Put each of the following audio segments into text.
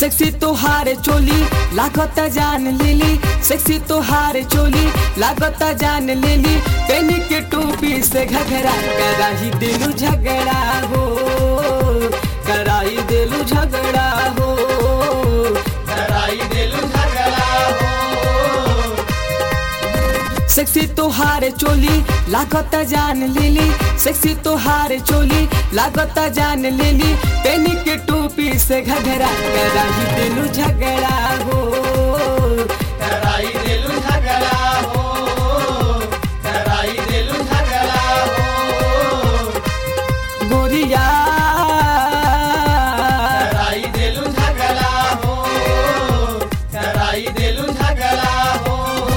sexy तोहार चोली लागत जान लेली सेक्सी तोहार चोली लागत जान लेली पेनी के टोपी से घघरा कराही दिलू झगड़ा हो कराई दिलू झगड़ा हो कराई दिलु झगड़ा हो सेक्सी तोहार चोली लागत जान लेली सेक्सी तोहार चोली लागत जान लेली पेनी के टोपी से घघरा कराही दिलू झगड़ा हो कराई दिलु झगड़ा हो कराई दिलु झगड़ा हो गोरिया कराई दिलु झगड़ा हो कराई दिलु झगड़ा हो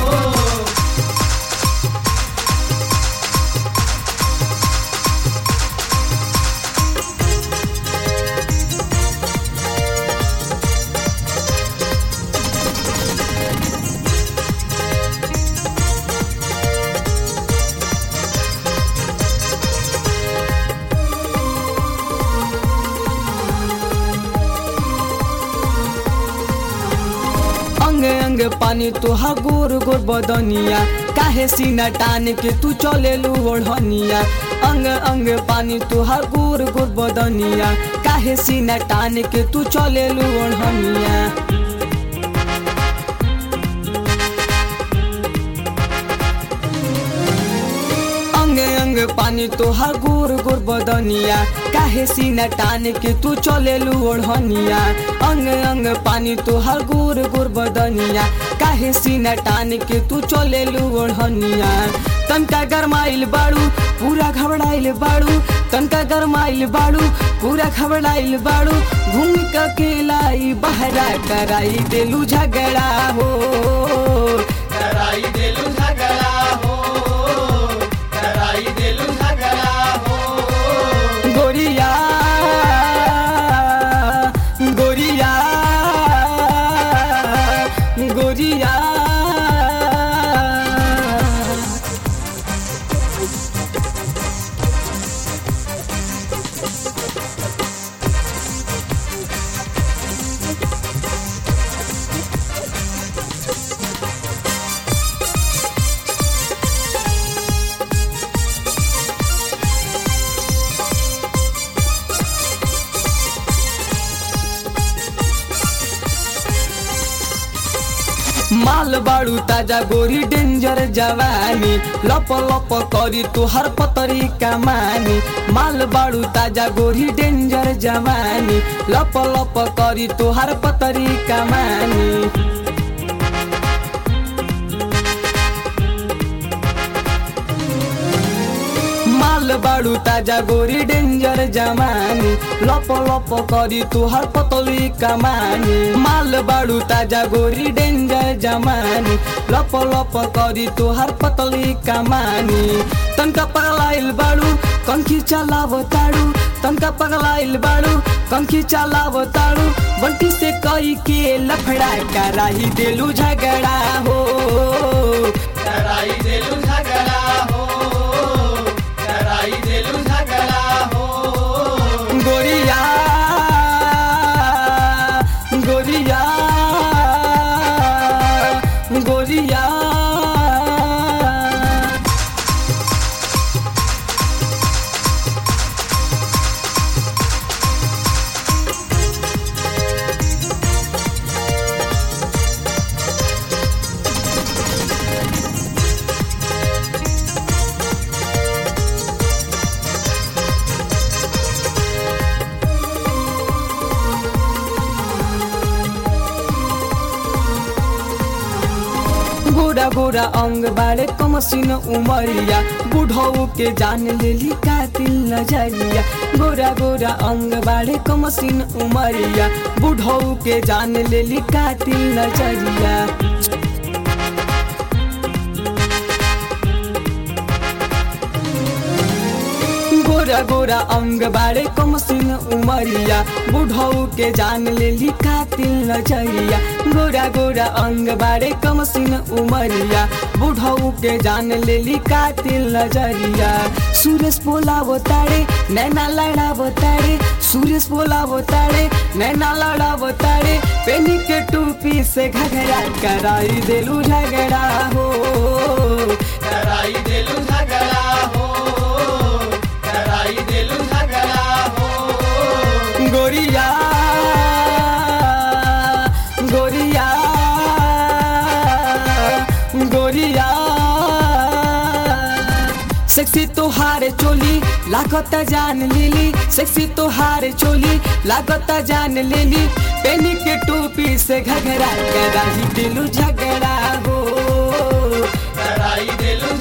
अंग अंग पानी तुहा गोर गोर बदनिया काहे सीना टान के तू चलेलू ओढ़निया अंग अंग पानी तुहा गोर गोर बदनिया काहे सीना टान के तू चलेलू ओढ़निया अंग अंग पानी तोहार गोर गोर बदनिया काहे सीना टान के तू चलेलू ओढ़निया अंग अंग पानी तोहार गोर गोर बदनिया काहे सीना टान के तू चलेलू ओढ़निया तनका गरमाइल बाड़ू पूरा घबराइल बाड़ू तनका गरमाइल बाड़ू पूरा घबराइल बाड़ू घूम के केलाई बहरा कराई देलू झगड़ा हो कराई दिलु झगड़ा हो कराई दिलु झगड़ा हो गोरिया गोरिया गोरिया माल बाड़ू ताजा गोरी डेंजर जवानी लप लप करी तुहर पतरी कमानी माल बाड़ू ताजा गोरी डेंजर जवानी लप लप करी तुहर पतरी कमानी माल बाड़ू ताजा गोरी डेंजर जमानी लप लप करी तुहर पतली कमानी माल बाड़ू ताजा गोरी डेंजर जमानी लप लप करी तुहर पतली कमानी तनका पगलाइल बाड़ू कंखी चलाव ताड़ू तनका पगलाइल बाड़ू कंखी चलाव ताड़ू बंटी से कई के लफड़ा कराही देलू झगड़ा हो कराई दिलु झगड़ा हो कराई दिलु झगड़ा हो गोरिया गोरिया गोरिया गोरा गोरा अंग बाड़े कमसिन उमरिया बुढ़ऊ के जान लेली कातिल नजरिया गोरा गोरा अंग बाड़े कमसिन उमरिया बुढ़ऊ के जान लेली कातिल नजरिया गोरा गोरा गोरा अंग बाड़े कमसिन उमरिया बुढ़ऊ के जान लेली कातिल नजरिया गोरा गोरा अंग बाड़े कमसिन उमरिया बुढ़ऊ के जान लेली कातिल नजरिया सुरेश बोलावो तारे नैना लड़ावो तारे सुरेश बोलावो तारे नैना लड़ावो तारे पेनी के टूपी से घघरा कराई देलू झगड़ा हो कराई देलू झगड़ा हो कराई देलू झगड़ा हो गोरिया गोरिया गोरिया सेक्सी तोहार चोली लागत जान लेली सेक्सी तोहार चोली लागत जान लेली पेनी के टोपी से घघरा कराही दिलू झगड़ा हो कराई देलू